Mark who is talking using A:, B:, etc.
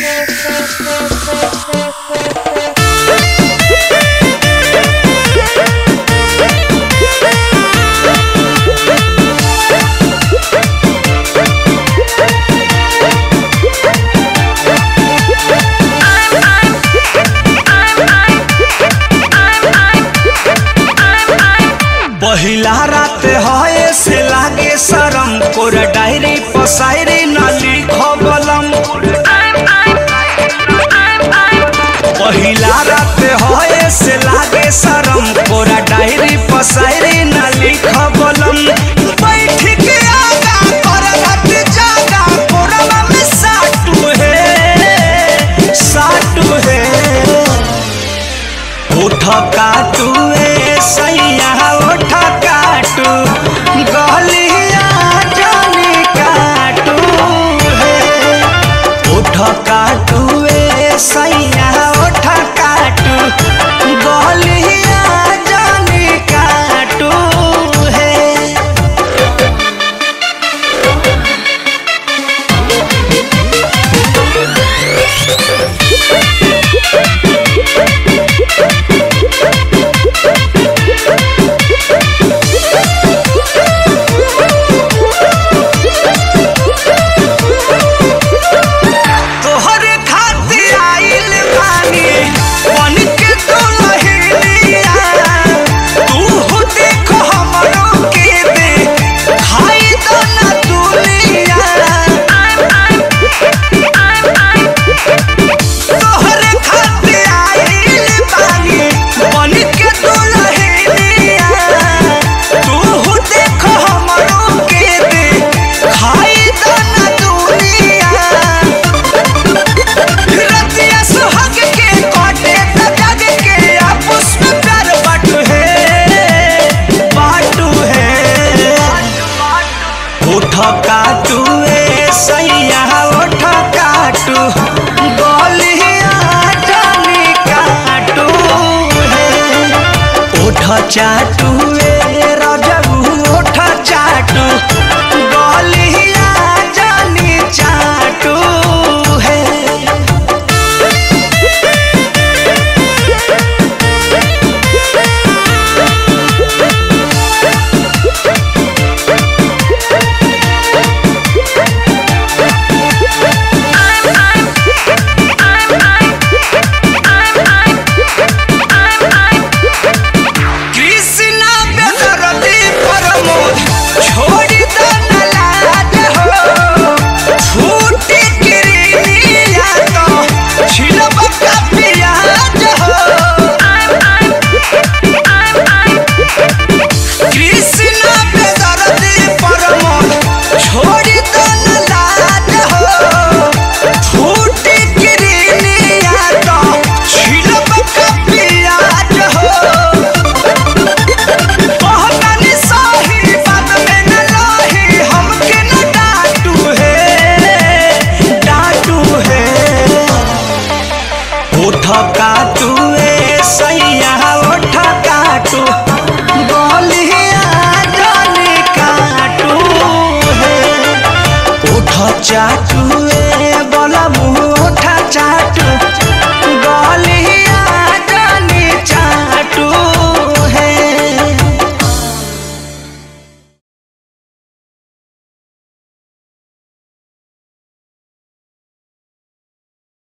A: पहिला रात हए से लागे शरम कोरा डायरी पसायरी न लिखबलम पहिला रात हए से लागे शरम कोरा डायरी पसायरी न लिखबलम बैठ के आगा करत जागा कोरवा में साटू है साटू है उठ काटू ए सैया उठ काटू गलिया जानी काटू है उठ काटू ए सैया उठ काटू गलिया जानी काटू है तोहरे खातिर आइल बानी बन के दुल्हनिया तू देख हमरो के दे खाई दो ना दुनिया तोहरे खातिर आइल बानी बन के दुल्हनिया तू देख हमरो के दे खाई दो ना दुनिया रतिया सुहाग के काटे त जग के आपस में प्यार बाटू है बाटू है उठ काटू ए सैया उठ काटू गलिया जानी काटू है उठ चाटू ए रजबू उठ चाटू गलिया जानी चाटू है कृष्णा बेदरदी प्रमोद छोड़ी दो न लाज हो छूटी गिरिया तो छिलब का प्याज हो कृष्णा बेदरदी प्रमोद छोड़ी दो न लाज हो छूटी गिरिया तो छिलब का प्याज हो कहतानी सही बात में न लही हमके न डांटू है डांटू है उठ काट